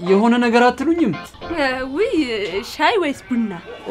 የሆነ ነገር አትሉኝም? ውይ ሻይ ወይስ ቡና?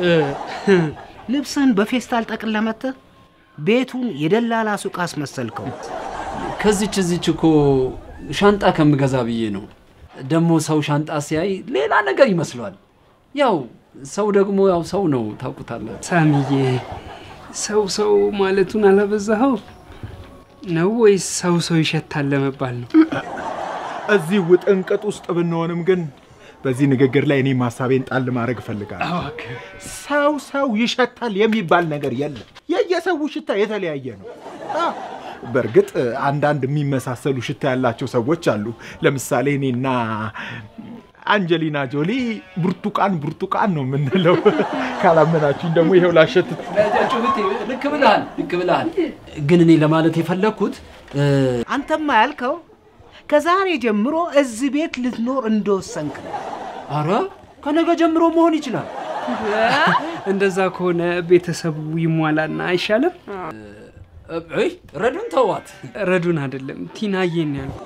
ልብስህን በፌስታል ጠቅልለህ መጥተህ ቤቱን የደላላ ሱቅ አስመሰልከው። ከዚች እዚች እኮ ሻንጣ ከምገዛ ብዬ ነው። ደግሞ ሰው ሻንጣ ሲያይ ሌላ ነገር ይመስሏል። ያው ሰው ደግሞ ያው ሰው ነው ታውቁታላችሁ። ሳሚዬ ሰው ሰው ማለቱን አላበዛኸው ነው ወይስ ሰው ሰው ይሸታል ለመባል ነው? እዚህ ውጥንቅጥ ውስጥ ብንሆንም ግን በዚህ ንግግር ላይ እኔም ሀሳቤን ጣል ማድረግ እፈልጋለሁ። ሰው ሰው ይሸታል የሚባል ነገር የለም። የየሰው ሽታ የተለያየ ነው። አ፣ በእርግጥ አንዳንድ የሚመሳሰሉ ሽታ ያላቸው ሰዎች አሉ። ለምሳሌ እኔና አንጀሊና ጆሊ ብርቱቃን ብርቱቃን ነው የምንለው። ካላመናችሁኝ ደግሞ ይኸው ላሸትት ልክ ብልሃል፣ ልክ ብልሃል። ግን እኔ ለማለት የፈለግኩት አንተማ ያልከው ከዛሬ ጀምሮ እዚህ ቤት ልትኖር እንደወሰንክ ነው። አረ ከነገ ጀምሮ መሆን ይችላል። እንደዛ ከሆነ ቤተሰቡ ይሟላና አይሻልም? እይ ረዱን ተዋት። ረዱን አይደለም ቲናዬን ያልኩ።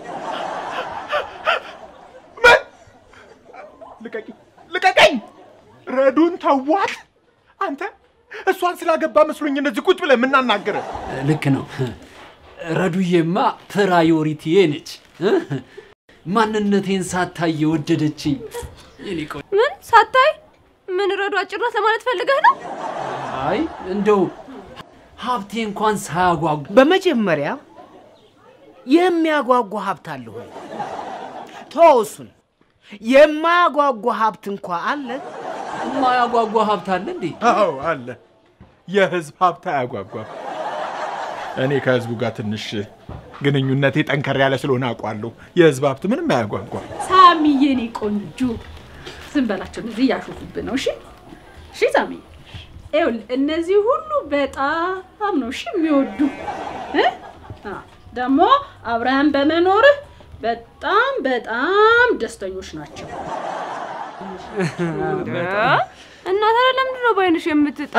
ልቀቂኝ፣ ልቀቀኝ! ረዱን ተዋት። አንተ እሷን ስላገባ መስሎኝ እንደዚህ ቁጭ ብለህ የምናናገረ ልክ ነው። ረዱዬማ ፕራዮሪቲዬ ነች። ማንነቴን ሳታይ የወደደችኝ የኔ ቆንጆ። ምን ሳታይ ምን ረዱ አጭር ናት ለማለት ፈልገህ ነው? አይ እንደው ሀብቴ እንኳን ሳያጓጉ በመጀመሪያ የሚያጓጓ ሀብት አለ ወይ? ተወው እሱን። የማያጓጓ ሀብት እንኳ አለ። የማያጓጓ ሀብት አለ እንዴ? አዎ አለ። የህዝብ ሀብት አያጓጓም። እኔ ከህዝቡ ጋር ትንሽ ግንኙነቴ ጠንከር ያለ ስለሆነ አውቋለሁ። የህዝብ ሀብት ምንም አያጓጓም። ሳሚዬ የኔ ቆንጆ ዝም በላቸው፣ እነዚህ እያሾፉብን ነው። እሺ እሺ፣ ሳሚዬ ይኸውልህ፣ እነዚህ ሁሉ በጣም ነው እሺ የሚወዱ እ? አ፣ ደግሞ አብረህን በመኖርህ በጣም በጣም ደስተኞች ናቸው። እና ታዲያ ለምንድን ነው በአይንሽ የምትጣ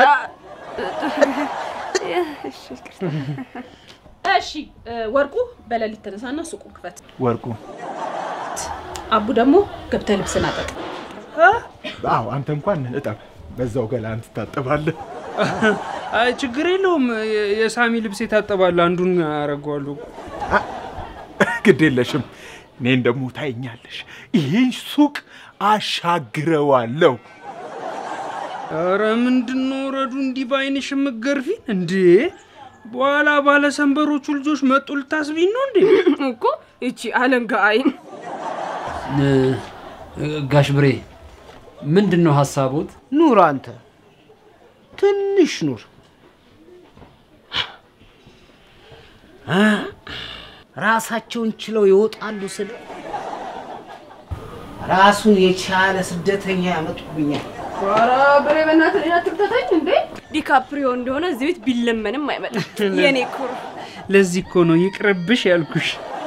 እሺ፣ ይቅርታ። እሺ እ፣ ወርቁ በሌሊት ተነሳና ሱቁን ክፈት። ወርቁ አቡ ደግሞ ገብተህ ልብስን አጠጥ። አዎ አንተ እንኳን እጠብ፣ በዛው ገላን ትታጠባለህ። አይ ችግር የለውም። የ- የሳሚ ልብስ የታጠባል፣ አንዱን አረገዋለሁ። ግድ የለሽም። እኔን ደግሞ ታይኛለሽ። ይህን ሱቅ አሻግረዋለሁ። ኧረ ምንድን ነው ረዱ እንዲህ በአይንሽ የምትገርፊን እንዴ? በኋላ ባለ ሰንበሮቹ ልጆች መጡ ልታስቢኝ ነው እንዴ? እኮ ይቺ አለንጋ አይን ጋሽ ብሬ ምንድን ነው ሀሳቦት? ኑር አንተ ትንሽ ኑር። አ፣ ራሳቸውን ችለው ይወጣሉ ስል ራሱን የቻለ ስደተኛ ያመጡብኛል። ኧረ ብሬ በእናትህ ሌላ ትክተተኝ እንዴ! ዲካፕሪዮ እንደሆነ እዚህ ቤት ቢለመንም አይመጣም። የኔ ኩር ለዚህ እኮ ነው ይቅርብሽ ያልኩሽ።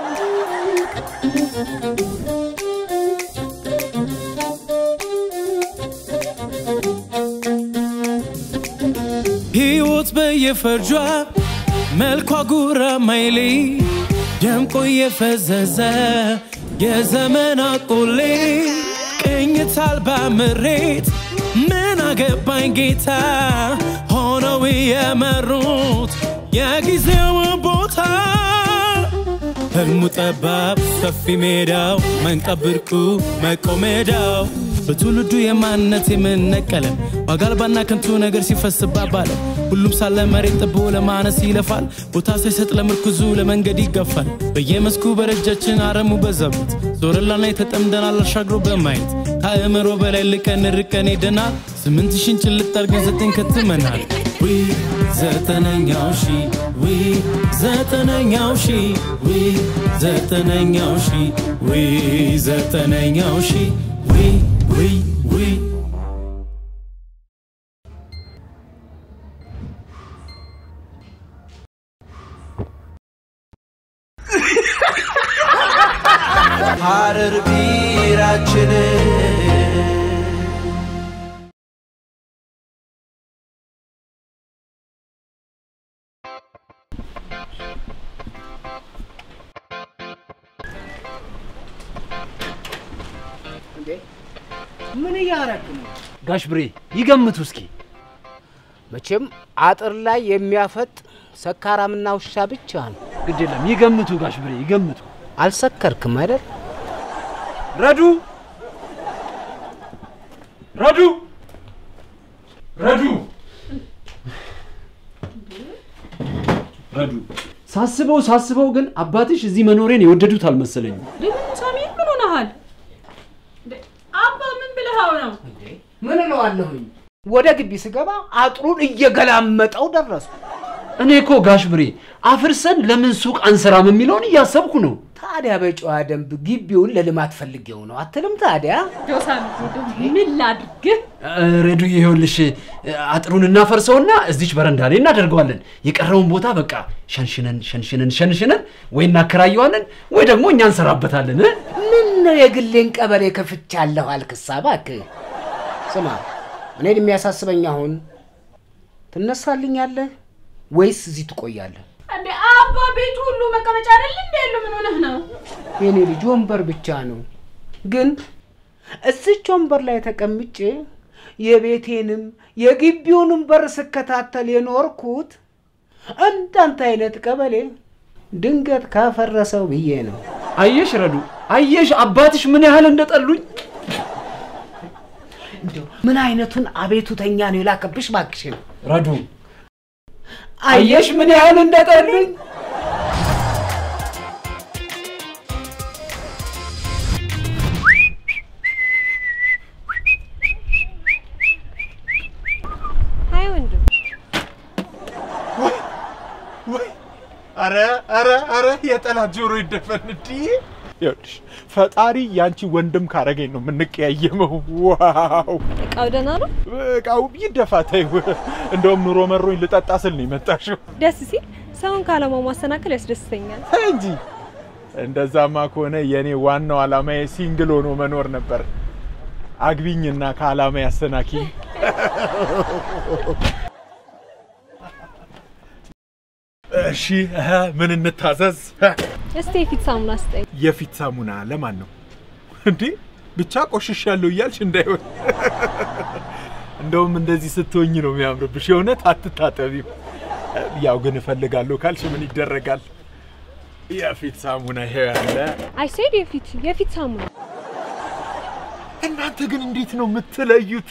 ሕይወት በየፈርጇ መልኳ ጉራ ማይሌ ደምቆ የፈዘዘ የዘመን አቆሌ ቅኝት አልባ ምሬት ምን አገባኝ ጌታ ሆነው የመሩት የጊዜው ቦታ ህልሙ ጠባብ ሰፊ ሜዳው መንቀብ ብርቁ መቆሜዳው በትውልዱ የማንነት የምነቀለ ዋጋ አልባና ከንቱ ነገር ሲፈስባ ባለ ሁሉም ሳለ መሬት ጠቦ ለማነስ ይለፋል ቦታ ሳይሰጥ ለምርኩዙ ለመንገድ ይገፋል በየመስኩ በረጃችን አረሙ በዛበት ዞረላና የተጠምደናል አሻግሮ በማየት ከአእምሮ በላይ ልቀን ርቀን ሄደናል ስምንት ሺን ጭልጥ አርገን ዘጠኝ ከትመናል ዊ ዘጠነኛው ሺ ዊ ዘጠነኛው ሺ ዊ ዘጠነኛው ሺ ዊ ዘጠነኛው ሺ ዊ ዊ ዊ ሐረር ቢራችን እንዴ ምን እያረግ ነው? ጋሽ ብሬ ይገምቱ እስኪ። መቼም አጥር ላይ የሚያፈጥ ሰካራምና ውሻ ብቻ ነው። ግድ የለም ይገምቱ፣ ጋሽ ብሬ ይገምቱ። አልሰከርክም አይደል? ረዱ ረዱ ረዱ ረዱ ሳስበው ሳስበው ግን አባትሽ እዚህ መኖሬን የወደዱት አልመሰለኝም። ደግሞ ሳሚል ምን ሆነሃል? እንዴ፣ አባ ምን ብለኸው ነው? ምን እለዋለሁኝ? ወደ ግቢ ስገባ አጥሩን እየገላመጠው ደረሱ። እኔ እኮ ጋሽ ብሬ አፍርሰን ለምን ሱቅ አንሰራም የሚለውን እያሰብኩ ነው። ታዲያ በጨዋ ደንብ ግቢውን ለልማት ፈልጌው ነው አትልም? ታዲያ ጆሳሚ ምን ላድርግህ? ረዱ ይኸውልሽ አጥሩን እናፈርሰውና እዚች በረንዳ ላይ እናደርገዋለን። የቀረውን ቦታ በቃ ሸንሽነን ሸንሽነን ሸንሽነን ወይ እናከራየዋለን ወይ ደግሞ እኛ እንሰራበታለን። እ? ምን ነው የግሌን ቀበሌ ከፍቻለሁ አልክሳ? እባክህ ስማ፣ እኔን የሚያሳስበኝ አሁን ትነሳልኛለህ ወይስ እዚህ ትቆያለህ? እንዴ አባ ቤቱ ሁሉ መቀመጫ አይደል እንዴ ያለው? ምን ሆነህ ነው? የኔ ልጅ ወንበር ብቻ ነው። ግን እዚች ወንበር ላይ ተቀምጬ የቤቴንም የግቢውንም በር ስከታተል የኖርኩት እንዳንተ አይነት ቀበሌ ድንገት ካፈረሰው ብዬ ነው። አየሽ ረዱ፣ አየሽ አባትሽ ምን ያህል እንደጠሉኝ። እንደው ምን አይነቱን አቤቱተኛ ነው የላከብሽ እባክሽን። ረዱ አየሽ ምን ያህል እንደጠሉኝ። ሀይ ወንድም፣ ወይ አረ አረ አረ የጠላት ጆሮ ይደፈን። እንዲህ ይኸውልሽ ፈጣሪ ያንቺ ወንድም ካረገኝ ነው የምንቀያየመው። ዋው እቃው ደህና ነው? እቃው ይደፋ ተይው። እንደውም ኑሮ መሮኝ ልጠጣ ስል ነው የመጣሽው ደስ ሲል ሰውን ከዓላማው ማሰናከል ያስደስተኛል። ተይ እንጂ። እንደዛማ ከሆነ የእኔ ዋናው ዓላማዬ ሲንግል ሆኖ መኖር ነበር። አግቢኝና ከዓላማ ያሰናኪኝ። እሺ እህ፣ ምን እንታዘዝ? እስቲ የፊት ሳሙና ስጠኝ። የፊት ሳሙና ለማን ነው እንዴ? ብቻ ቆሽሽ ያለው እያልሽ እንዳይሆን። እንደውም እንደዚህ ስትሆኝ ነው የሚያምርብሽ። የእውነት አትታጠቢም። ያው ግን እፈልጋለሁ ካልሽ ምን ይደረጋል? የፊት ሳሙና ይሄው ያለ። አይ ሴድ የፊት የፊት ሳሙና እናንተ ግን እንዴት ነው የምትለዩት?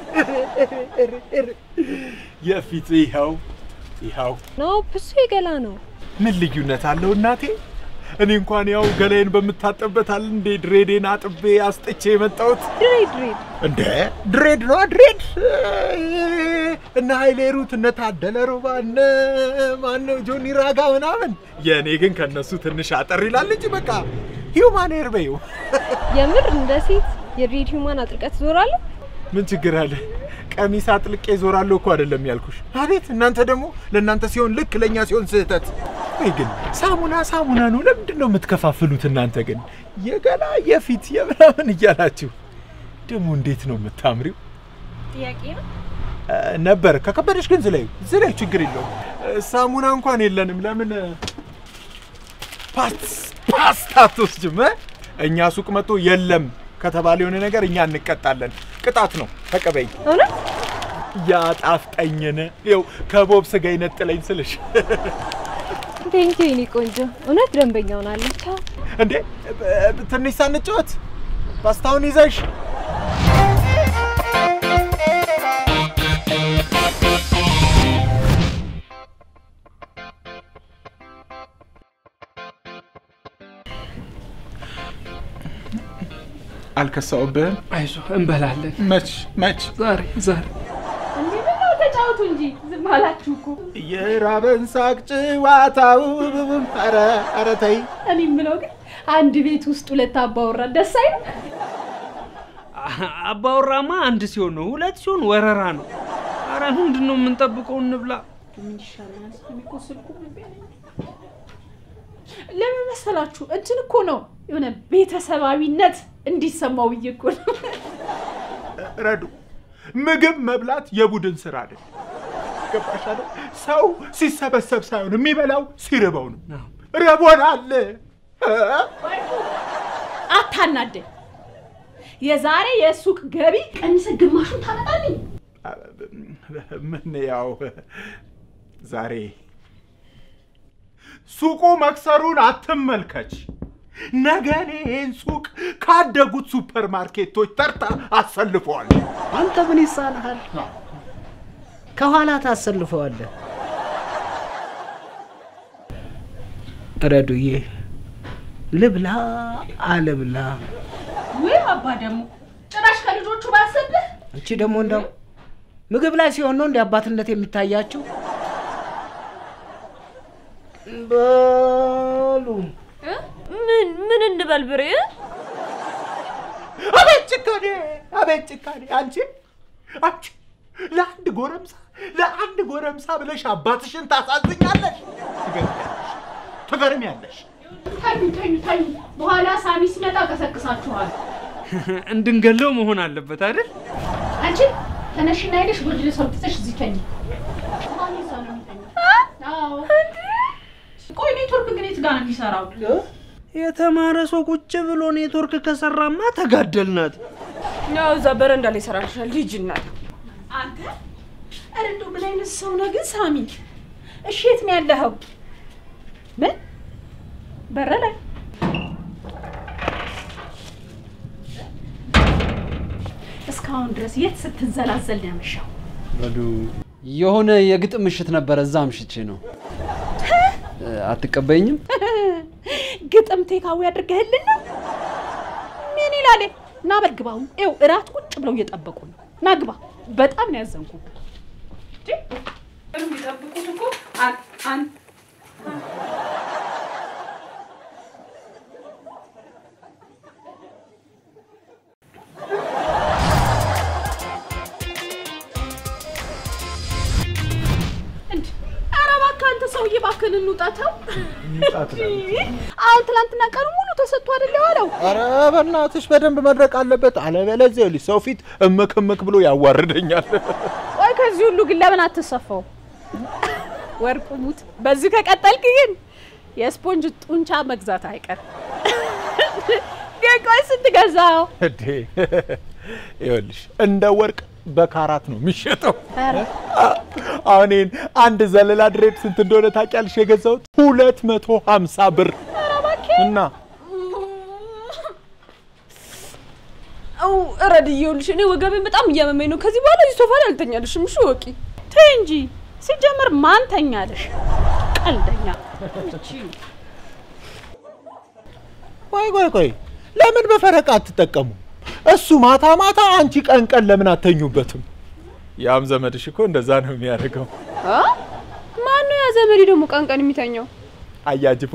የፊት ይኸው ይኸው። ነው እሱ የገላ ነው። ምን ልዩነት አለው እናቴ? እኔ እንኳን ያው ገላዬን በምታጠብበት አለ እንዴ ድሬዴን አጥቤ አስጥቼ የመጣሁት። ድሬድ ድሬድ እንደ ድሬድ ነው ድሬድ። እነ ኃይሌ ሩት እነ ታደለ ሮባ እነ ማነው ጆኒ ራጋ ምናምን። የእኔ ግን ከነሱ ትንሽ አጠር ይላል እንጂ በቃ ሂውማን ኤር በይው። የምር እንደ ሴት የድሬድ ሂውማን አጥልቀት ትዞራለህ? ምን ችግር አለ? ቀሚስ አጥልቄ ዞራለሁ እኮ አይደለም ያልኩሽ። አቤት እናንተ ደግሞ ለእናንተ ሲሆን ልክ ለእኛ ሲሆን ስህተት። ወይ ግን ሳሙና ሳሙና ነው። ለምንድን ነው የምትከፋፍሉት እናንተ ግን የገላ የፊት የምናምን እያላችሁ ደግሞ እንዴት ነው የምታምሪው? ጥያቄ ነው። እ፣ ነበር ከከበደሽ ግን ዝለዩ ዝለዩ፣ ችግር የለውም። እ፣ ሳሙና እንኳን የለንም። ለምን እ፣ ፓስ- ፓስታ አትወስጅም? እ? እኛ ሱቅ መጥቶ የለም ከተባለ የሆነ ነገር እኛ እንቀጣለን። ቅጣት ነው፣ ተቀበይ። እውነት ያጣፍጠኝን ይኸው ከቦብ ስጋ ይነጥለኝ ስልሽ ቴንኪው የኔ ቆንጆ፣ እውነት ደንበኛ ሆናለች። እንዴ ብ- ብ- ትንሽ ሳንጫወት ፓስታውን ይዘሽ አልከሳውብህም። አይዞህ እንበላለን። መች መች ዛሬ ዛሬ እንዴ ምነው ተጫወቱ እንጂ ዝም አላችሁ እኮ። የራበን ሳቅ ጨዋታው ኧረ ኧረ ተይ እኔ የምለው ግን አንድ ቤት ውስጥ ሁለት አባወራ ደስ አይልም? አባወራማ አንድ ሲሆን ነው፣ ሁለት ሲሆን ወረራ ነው። አረ ምንድን ነው የምንጠብቀው? እንብላ። ምን ይሻላል? እኔ እኮ ስልኩ እምቢ አለኝ። ለምን መሰላችሁ? እንትን እኮ ነው የሆነ ቤተሰባዊነት እንዲሰማው ብዬ እኮ ነው። ረዱ ምግብ መብላት የቡድን ስራ አይደል? ገባሽ አይደል? ሰው ሲሰበሰብ ሳይሆን የሚበላው ሲርበው ነው። ረቦናል። እ? አታናደኝ። የዛሬ የሱቅ ገቢ ቀንሰ ግማሹን ታመጣልኝ። ምን ያው ዛሬ ሱቁ መክሰሩን አትመልከች። ነገ እኔ ይህን ሱቅ ካደጉት ሱፐር ማርኬቶች ተርታ አሰልፈዋል። አንተ ምን ይሳልሃል? ከኋላ ታሰልፈዋለህ። ረዱዬ ልብላ አልብላ። ወይ አባ ደግሞ ጭራሽ ከልጆቹ ባሰብህ። አንቺ ደግሞ እንደው ምግብ ላይ ሲሆን ነው እንደ አባትነት የሚታያችሁ። በሉ ምን ምን እንበል ብሬ? አቤት ጭካኔ! አቤት ጭካኔ! አንቺ አንቺ ለአንድ ጎረምሳ ለአንድ ጎረምሳ ብለሽ አባትሽን ታሳዝኛለሽ። ትገርሚያለሽ፣ ትገርሚያለሽ። ተኙ ተኙ ተኙ። በኋላ ሳሚ ሲመጣ ቀሰቅሳችኋል። እንድንገለው መሆን አለበት አይደል? አንቺ ተነሽና ሄደሽ ብርድ ልብስ አውጥተሽ እዚህ ተኝ። ማን እዛ ነው የሚተኛው? አዎ። ቆይ ኔትወርክ ግን የት ጋር ነው የሚሰራው? የተማረ ሰው ቁጭ ብሎ ኔትወርክ ከሰራማ ተጋደልናት። ያው እዛ በረንዳ ላይ ይሰራልሻል። ሂጂ እናት። አንተ ኧረ እንደው ምን አይነት ሰው ነህ ግን ሳሚ? እሺ የት ነው ያለኸው? ምን በር ላይ እስካሁን ድረስ የት ስትንዘላዘል ነው ያመሻው? ረዱ የሆነ የግጥም ምሽት ነበረ፣ እዛ አምሽቼ ነው። አትቀበይኝም? ግጥም ቴካዊ አድርገህልን ነው? ምን ይላል? ና በል ግባ። አሁን ይኸው እራት ቁጭ ብለው እየጠበቁ ነው። ና ግባ። በጣም ነው ያዘንኩ። የሚጠብቁት እኮ አን- አን- እንድ ኧረ እባክህ አንተ ሰውዬ እባክህን እንውጣ ተው። አሁን ትናንትና ቀኑ ሙሉ ተሰጥቶ አይደል የዋለው? ኧረ በእናትሽ በደንብ መድረቅ አለበት፣ አለበለዚያ ይኸውልሽ ሰው ፊት እምክ እምክ ብሎ ያዋርደኛል። ቆይ ከዚህ ሁሉ ግን ለምን አትሰፋው? ወርቁ ሙት። በዚህ ከቀጠልክ ግን የስፖንጅ ጡንቻ መግዛት አይቀርም። ግን ቆይ ስንት ገዛው? እንዴ ይኸውልሽ እንደ ወርቅ በካራት ነው የሚሸጠው። ኧረ አሁን ይሄን አንድ ዘለላ ድሬድ ስንት እንደሆነ ታውቂያለሽ? የገዛሁት ሁለት መቶ ሀምሳ ብር እና አው ረድዬ፣ ይኸውልሽ እኔ ወገቤን በጣም እያመመኝ ነው። ከዚህ በኋላ እዚህ ሶፋ ላይ አልተኛልሽም። እሺ ወቂ ተይ እንጂ ሲጀመር ማን ተኛለሽ? ቀልደኛ። ቆይ ቆይ ቆይ ለምን በፈረቃ አትጠቀሙ? እሱ ማታ ማታ፣ አንቺ ቀን ቀን ለምን አተኙበትም? ያም ዘመድሽ እኮ እንደዛ ነው የሚያደርገው። ማን ነው ያ ዘመዴ ደግሞ ቀን ቀን የሚተኛው? አያጅቦ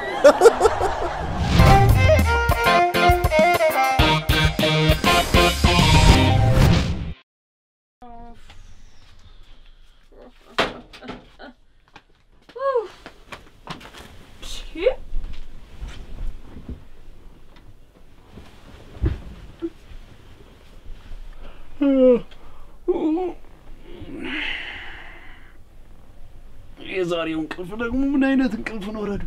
የዛሬው እንቅልፍ ደግሞ ምን አይነት እንቅልፍ ነው ረዱ?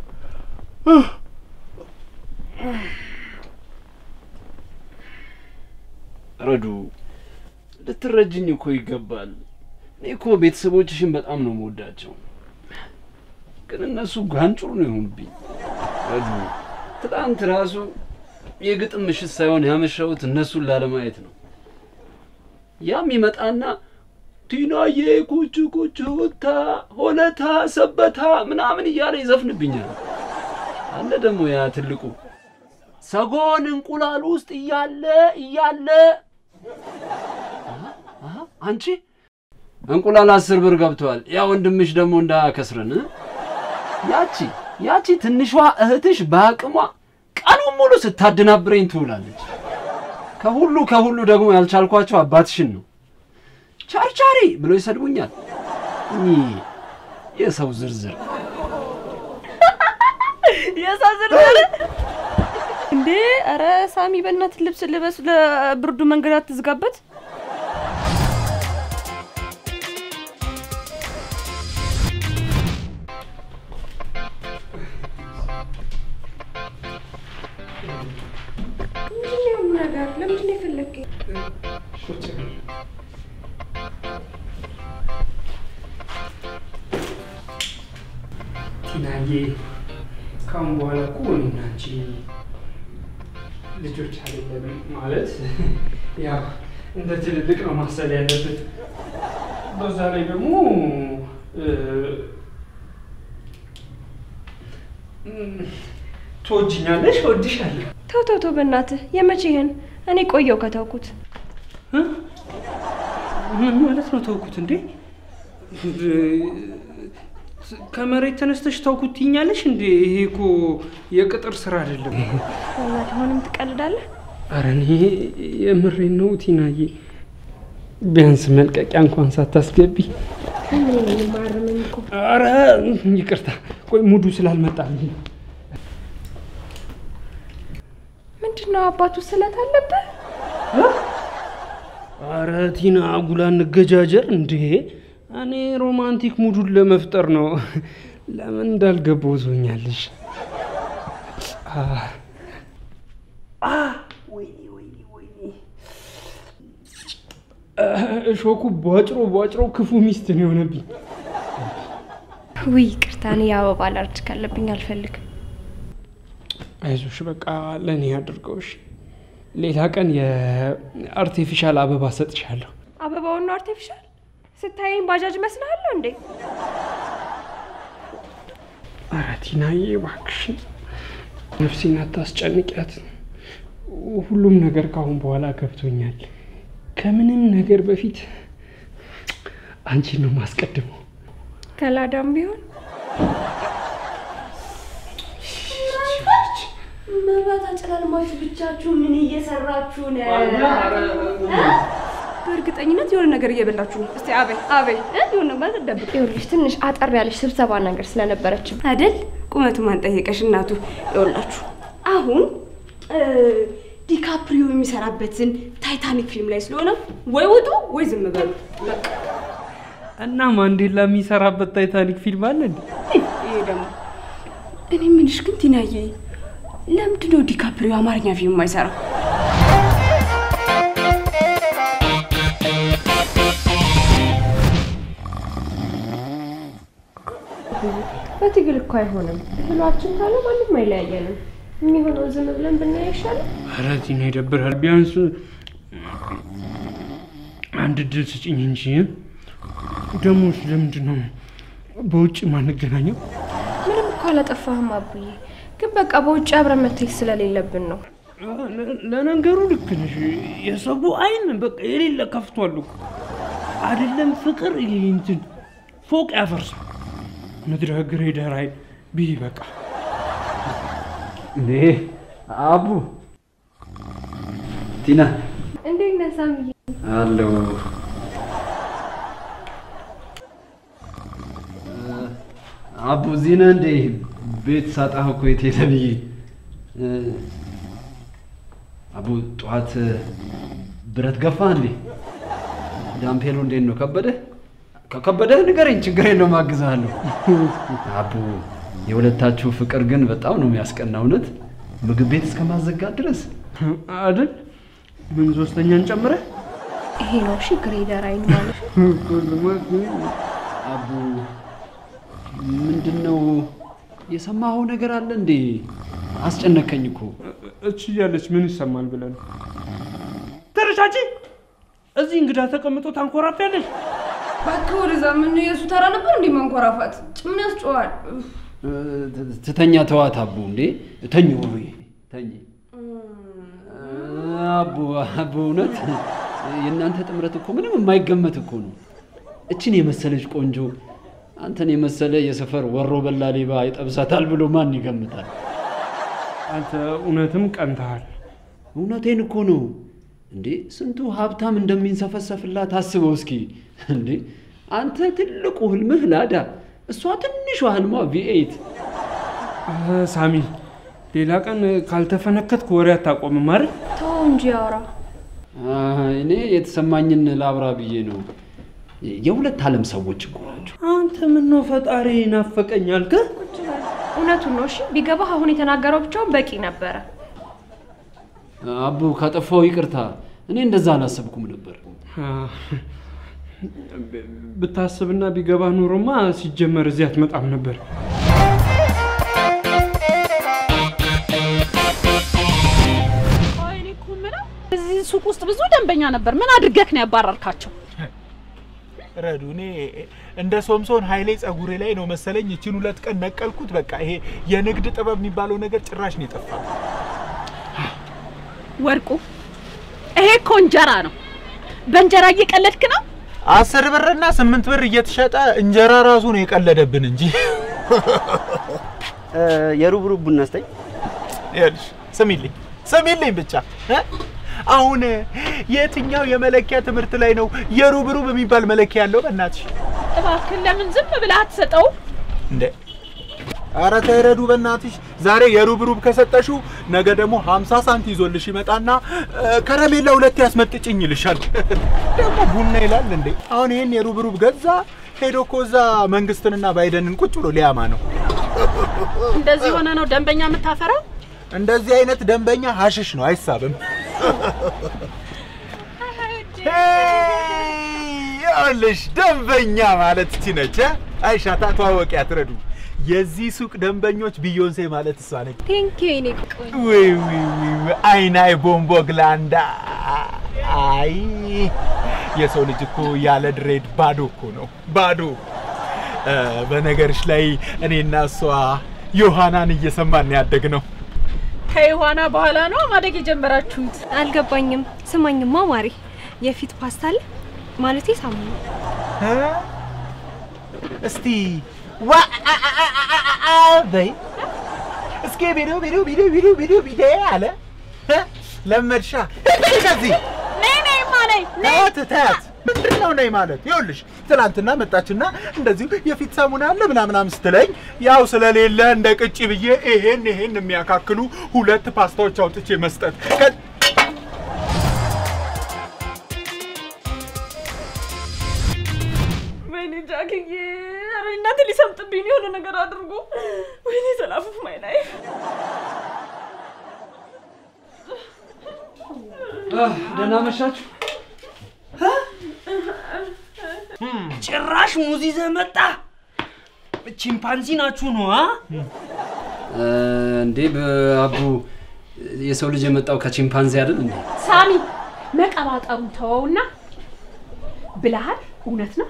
ረዱ ልትረጅኝ እኮ ይገባል። እኔ እኮ ቤተሰቦችሽን በጣም ነው የምወዳቸው፣ ግን እነሱ ጋንጩር ነው የሆኑብኝ። ረዱ ትላንት ራሱ የግጥም ምሽት ሳይሆን ያመሻሁት እነሱን ላለማየት ነው። ያም ይመጣና ቲናዬ ቁጭ ቁጭ ወታ ሆለታ ሰበታ ምናምን እያለ ይዘፍንብኛል። አለ ደግሞ ያ ትልቁ ሰጎን እንቁላል ውስጥ እያለ እያለ አሀ፣ አሀ፣ አንቺ እንቁላል አስር ብር ገብተዋል። ያ ወንድምሽ ደግሞ እንዳያከስረን እ? ያቺ ያቺ ትንሿ እህትሽ በአቅሟ ቀኑን ሙሉ ስታደናብረኝ ትውላለች። ከሁሉ ከሁሉ ደግሞ ያልቻልኳቸው አባትሽን ነው። ቻርቻሪ ብሎ ይሰድቡኛል። እኚህ የሰው ዝርዝር ያሳዝናል እንዴ! አረ ሳሚ በእናትህ ልብስ ልበስ፣ ለብርዱ መንገድ አትዝጋበት። ምንድነው ነገር ለምንድን ነው የፈለግኝ? ቲናዬ ካሁን በኋላ እኮ እኔና አንቺ ልጆች አይደለንም። ማለት ያው እንደ ትልልቅ ነው ማሰብ ያለብን። በዛ ላይ ደግሞ እ፣ እም፣ ትወጂኛለሽ፣ እወድሻለሁ። ተው ተው ተው፣ በእናትህ የመቼህን? እኔ ቆየው ከተውኩት። እ? ምን ማለት ነው ተውኩት እንዴ? እ፣ ከመሬት ተነስተሽ ተውኩት ትይኛለሽ እንዴ? ይሄ እኮ የቅጥር ስራ አይደለም። በእናትህ አሁንም ትቀልዳለህ? ኧረ እኔ የምሬን ነው ቲናዬ። ቢያንስ መልቀቂያ እንኳን ሳታስገቢ። ምን የማያርመኝ እኮ ኧረ ይቅርታ፣ ቆይ ሙዱ ስላልመጣልኝ ነው። ምንድን ነው አባቱ ስለት አለብህ? ኧረ ቲና አጉላ እንገጃጀር እንዴ! እኔ ሮማንቲክ ሙዱን ለመፍጠር ነው። ለምን እንዳልገባው ዞኛለሽ። አ- አ፣ ወይኔ ወይኔ ወይኔ! አ፣ እሾኩ ቧጭሮ ቧጭሮ ክፉ ሚስት ነው የሆነብኝ። ውይ ይቅርታ፣ እኔ የአበባ አለርጅክ አለብኝ አልፈልግም። አይዞሽ በቃ ለእኔ አድርገውሽ። ሌላ ቀን የአርቲፊሻል አበባ ሰጥሻለሁ። አበባውን ነው አርቲፊሻል? ስታየኝ ባጃጅ መስልሃለሁ እንዴ? ኧረ ቲናዬ እባክሽን ነፍሴን አታስጨንቂያት። ሁሉም ነገር ከአሁን በኋላ ገብቶኛል። ከምንም ነገር በፊት አንቺን ነው ማስቀድመው። ከላዳም ቢሆን መብራት አጨላልማችሁ ብቻችሁ ምን እየሰራችሁ ነው? በእርግጠኝነት የሆነ ነገር እየበላችሁ ነው። እስቲ አበይ አበይ እ የሆነ ማለት ደብቅ። ይኸውልሽ ትንሽ አጠር ያለች ስብሰባ ነገር ስለነበረችም አይደል? ቁመቱ ማን ጠየቀሽ እናቱ። ይኸውላችሁ አሁን እ፣ ዲካፕሪዮ የሚሰራበትን ታይታኒክ ፊልም ላይ ስለሆነ ወይ ውጡ ወይ ዝም በሉ በቃ። እና ማንዴላ የሚሰራበት ታይታኒክ ፊልም አለ እንዴ? ይሄ ደግሞ እኔ የምልሽ ግን ቲናዬ ለምንድን ነው ዲካፕሪዮ አማርኛ ፊልም የማይሰራው? በትግል እኮ አይሆንም። እህሏችን ካለ ማንም አይለያየንም። የሚሆነው ዝም ብለን ብናይ ይሻላል። ኧረ ቲና ይደብራል። ቢያንስ አንድ እድል ስጭኝ እንጂ ደግሞ ለምንድን ነው በውጭ ማንገናኘው? ምንም እኮ አላጠፋህም አቡዬ፣ ግን በቃ በውጭ አብረን መታየት ስለሌለብን ነው። ለ- ለነገሩ ልክ ነሽ። የሰው አይን በቃ የሌለ ከፍቷል እኮ አይደለም ፍቅር ይሄ እንትን ፎቅ ያፈርሳል። ምድረ ግሬደር አይን ብይ በቃ እንዴ አቡ ቲና እንዴት ነህ ሳምዬ? አለው አቡ እዚህ ነህ እንዴ? ቤት ሳጣህ እኮ የት ሄደህ ብዬ እ፣ አቡ ጠዋት ብረት ገፋህ እንዴ? ዳምፔሉ እንዴት ነው ከበደህ? ከከበደህ ንገረኝ፣ ችግር የለውም አግዝሃለሁ። አቡ የሁለታችሁ ፍቅር ግን በጣም ነው የሚያስቀና። እውነት ምግብ ቤት እስከ ማዘጋት ድረስ አይደል? ምን ሶስተኛን ጨምረህ ይሄ ነው እሺ ግሬደር አይን ማለት አቡ ምንድን ነው የሰማኸው ነገር አለ እንዴ? አስጨነከኝ እኮ። እች እያለች ምን ይሰማል ብለን ተረሻቺ እዚህ እንግዳ ተቀምጦ ታንኮራፊያለሽ። እባክህ ወደዛ። ምን የእሱ ተራ ነበር እንዴ መንኮራፋት? ምን ያስጨዋል? እ፣ ትተኛ ተዋት አቡ። እንዴ ተኝ ወይ ተኝ። አቡ አቡ እውነት የእናንተ ጥምረት እኮ ምንም የማይገመት እኮ ነው። እችን የመሰለች ቆንጆ አንተን የመሰለ የሰፈር ወሮ በላ ሌባ ይጠብሳታል ብሎ ማን ይገምታል? አንተ እውነትም ቀንተሃል። እውነቴን እኮ ነው። እንዴ ስንቱ ሀብታም እንደሚንሰፈሰፍላት አስበው እስኪ። እንዴ አንተ ትልቁ ህልምህ ላዳ፣ እሷ ትንሿ ህልሟ ቪኤይት። አ፣ ሳሚ ሌላ ቀን ካልተፈነከትክ ወሬ አታቆምም አይደል? ተው እንጂ ያወራ። እኔ የተሰማኝን ላብራ ብዬ ነው። የሁለት ዓለም ሰዎች እኮ ናቸው። አንተ ምን ነው ፈጣሪ ናፈቀኝ አልከ? እውነቱን ነው። እሺ ቢገባህ አሁን የተናገረው ብቻውን በቂ ነበረ። አቡ ካጠፋው ይቅርታ። እኔ እንደዛ አላሰብኩም ነበር። ብታስብና ቢገባ ኑሮማ ሲጀመር እዚህ አትመጣም ነበር። ቆይ እኔ እኮ የምለው እዚህ ሱቅ ውስጥ ብዙ ደንበኛ ነበር። ምን አድርገህ ነው ያባረርካቸው? ረዱ እኔ እንደ ሶምሶን ኃይሌ ጸጉሬ ላይ ነው መሰለኝ ይችን ሁለት ቀን ነቀልኩት። በቃ ይሄ የንግድ ጥበብ የሚባለው ነገር ጭራሽ ነው የጠፋ። ወርቁ ይሄ እኮ እንጀራ ነው። በእንጀራ እየቀለድክ ነው። አስር ብርና ስምንት ብር እየተሸጠ እንጀራ ራሱ ነው የቀለደብን እንጂ የሩብ ሩብ ቡና ስጠኝ። ይኸውልሽ ስሚልኝ ስሚልኝ ብቻ እ? አሁን የትኛው የመለኪያ ትምህርት ላይ ነው የሩብ ሩብ የሚባል መለኪያ ያለው? በእናትሽ እባክህ ለምን ዝም ብለህ አትሰጠው? እንዴ! ኧረ ተይ ረዱ በእናትሽ። ዛሬ የሩብ ሩብ ከሰጠሽው ነገ ደግሞ 50 ሳንቲ ይዞልሽ ይመጣና እ፣ ከረሜላ ሁለት ያስመጥጭኝ ይልሻል። ደግሞ ቡና ይላል እንዴ! አሁን ይሄን የሩብ ሩብ ገዛ ሄዶ እኮ እዛ መንግስትንና ባይደንን ቁጭ ብሎ ሊያማ ነው። እንደዚህ ሆነ ነው ደንበኛ የምታፈራው? እንደዚህ አይነት ደንበኛ ሀሽሽ ነው፣ አይሳብም። ይኸውልሽ ደንበኛ ማለት እቺ ነች። እ? አይሻታ ተዋወቂያት ረዱ። የዚህ ሱቅ ደንበኞች ቢዮንሴ ማለት እሷ ነች። ቴንክ ዩ የኔ ቆንጆ። ውይ ውይ ውይ ውይ፣ አይናይ ቦምቦ ግላንዳ። አይ የሰው ልጅ እኮ ያለ ድሬድ ባዶ እኮ ነው ባዶ። እ፣ በነገርሽ ላይ እኔና እሷ ዮሐናን እየሰማን ያደግ ነው። ከዮሐና በኋላ ነው ማደግ የጀመራችሁት? አልገባኝም። ስማኝማ ማሪ፣ የፊት ፓስታ አለ ማለቴ ሳሙና እ? እስቲ ዋ አ- አ- አ- አ- አ- አ- በይ እስኪ ቢዱ ቢዱ ቢዱ ቢዱ ቢዱ ቢዴ አለ እ? ለመድሻ እንዴ ከዚህ ነይ ነይ ማነኝ ተያት ተያት ምንድን ነው ነይ ማለት ይኸውልሽ ትናንትና መጣችና እንደዚሁ የፊት ሳሙና አለ ምናምናም ስትለኝ ያው ስለሌለ እንደ ቅጭ ብዬ ይሄን ይሄን የሚያካክሉ ሁለት ፓስታዎች አውጥቼ መስጠት ከ- ወይኔ ጃክዬ፣ ኧረ እናቴ ሊሰምጥብኝ ነው። የሆነ ነገር አድርጎ። ወይኔ ሰላፉፍ ማይ ላይፍ። ደህና መሻችሁ። ጭራሽ ሙዝ ይዘህ መጣ። ቺምፓንዚ ናችሁ ነው አ? እ፣ እንዴ በአቡ የሰው ልጅ የመጣው ከቺምፓንዚ አይደል እንዴ? ሳሚ መቀባጠሩን ተወውና ብለሃል። እውነት ነው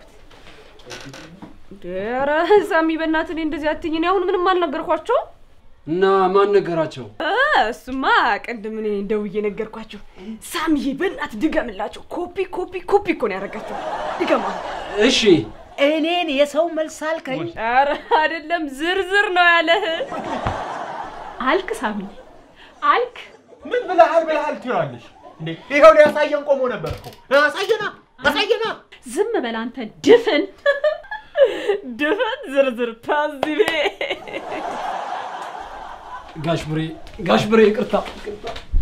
ኧረ ሳሚ በእናትህ እኔ እንደዚህ አትይኝ። እኔ አሁን ምንም አልነገርኳቸውም። እና ማን ነገራቸው? እ፣ እሱማ ቅድም እኔ ደውዬ ነገርኳቸው። ሳሚዬ በእናትህ ድገምላቸው። ኮፒ ኮፒ ኮፒ እኮ ነው ያደረጋቸው። ድገማ። እሺ እኔን የሰው መልስ አልከኝ? ኧረ አይደለም ዝርዝር ነው ያለህ። አልክ ሳሚ አልክ። ምን ብለሃል ብለሃል ትይዋለሽ እንዴ ይኸው ሊያሳየን ቆሞ ነበር እኮ አሳየና አሳየና ዝም በል አንተ ድፍን። ድፈን ዝርዝር ፓዚቤ ጋሽ ብሬ ጋሽ ብሬ ይቅርታ ይቅርታ።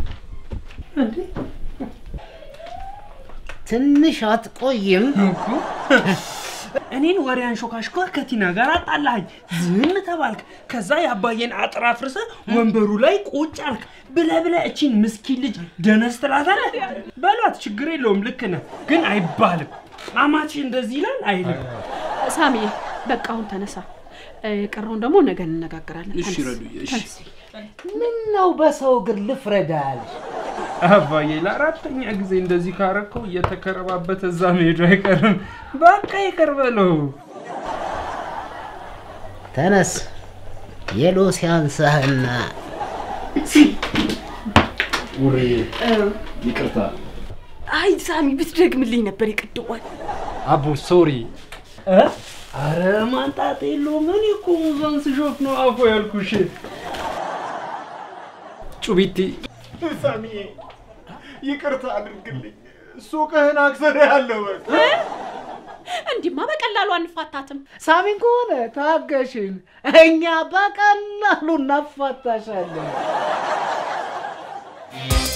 ትንሽ አትቆይም? እኔን ወሬ አንሾካሽኮ ከቲና ጋር አጣላኝ። ዝም ተባልክ። ከዛ የአባዬን አጥር አፍርሰ ወንበሩ ላይ ቁጭ አልክ። ብለ ብለ እቺን ምስኪን ልጅ ደነስ ትላታለህ። በሏት፣ ችግር የለውም ልክ ነህ፣ ግን አይባልም። አማች እንደዚህ ይላል አይልም። ሳሚ በቃ አሁን ተነሳ። እ፣ የቀረውን ደግሞ ነገ እንነጋገራለን። እሺ ተነስ፣ ረዱዬ፣ እሺ። ተነስ። ምን ነው በሰው እግር ልፍረዳል? አባዬ ለአራተኛ ጊዜ እንደዚህ ካረከው እየተከረባበት እዛ መሄዱ አይቀርም። በቃ ይቅር በለው። ተነስ የሎ ሲያንስህና ውሬ ይቅርታ። አይ ሳሚ ብትደግምልኝ ነበር የቅድዋል። አቡ ሶሪ። አረ ማንጣት የለውም። እኔ እኮ ሙዟን ስሾፍ ነው አፎ ያልኩሽ። ጩቢቲ ሳሚዬ ይቅርታ አድርግልኝ ሱቅህን አክሰደ ያለው እንዲህማ በቀላሉ አንፋታትም። ሳሚን ከሆነ ታገሽን፣ እኛ በቀላሉ እናፋታሻለን።